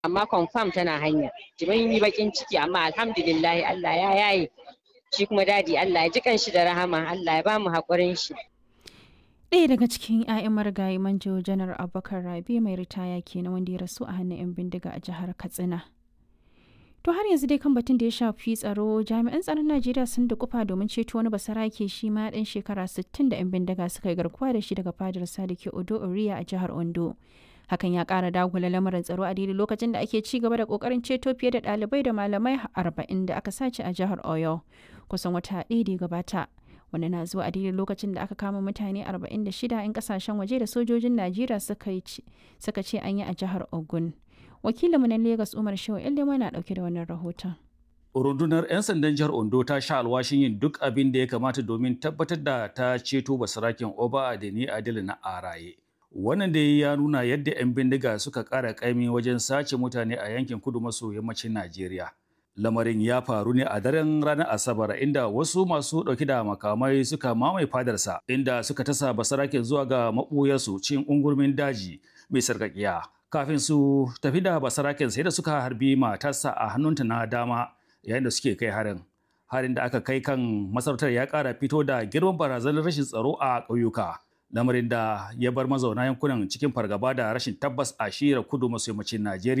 amma confirm tana hanya mun yi bakin ciki amma alhamdulillah Allah ya yaye shi kuma dadi Allah ya ji kanshi da rahama Allah ya bamu haƙurin shi ɗaya daga cikin 'ya'yan marigayi manjo janar abubakar rabi mai ritaya kenan wanda ya rasu a hannun 'yan bindiga a jihar katsina to har yanzu dai kan batun da ya shafi tsaro jami'an tsaron najeriya sun da kufa domin ceto wani basarake shi ma ɗan shekara 60 da 'yan bindiga suka yi garkuwa da shi daga fadar sadiki odo oriya a jihar ondo hakan ya kara dagula lamarin tsaro a daidai lokacin da ake ci gaba da kokarin ceto fiye da ɗalibai da malamai arba'in da aka sace a jihar oyo kusan wata ɗaya da gabata wanda na zuwa a daidai lokacin da aka kama mutane 46 'yan kasashen waje da sojojin najeriya suka ce an yi a jihar ogun wakilinmu na lagos umar shehu ilima na dauke da wannan rahoton rundunar 'yan sandan jihar ondo ta sha alwashin yin duk abin da ya kamata domin tabbatar da ta ceto basarakin oba adeni adil na araye wannan da ya nuna yadda 'yan bindiga suka ƙara ƙaimi wajen sace mutane a yankin kudu maso yammacin najeriya lamarin ya faru ne a daren ranar asabar inda wasu masu ɗauki da makamai suka mamaye fadarsa inda suka tasa basarakin zuwa ga maɓuyarsu cin ungurmin daji mai sarƙaƙiya kafin su tafi da basarakin sai da suka harbi matarsa a hannunta na dama yayin da suke kai harin harin da aka kai kan masarautar ya ƙara fito da girman barazanar rashin tsaro a ƙauyuka lamarin da ya bar mazauna yankunan cikin fargaba da rashin tabbas a shiyar kudu maso yammacin najeriya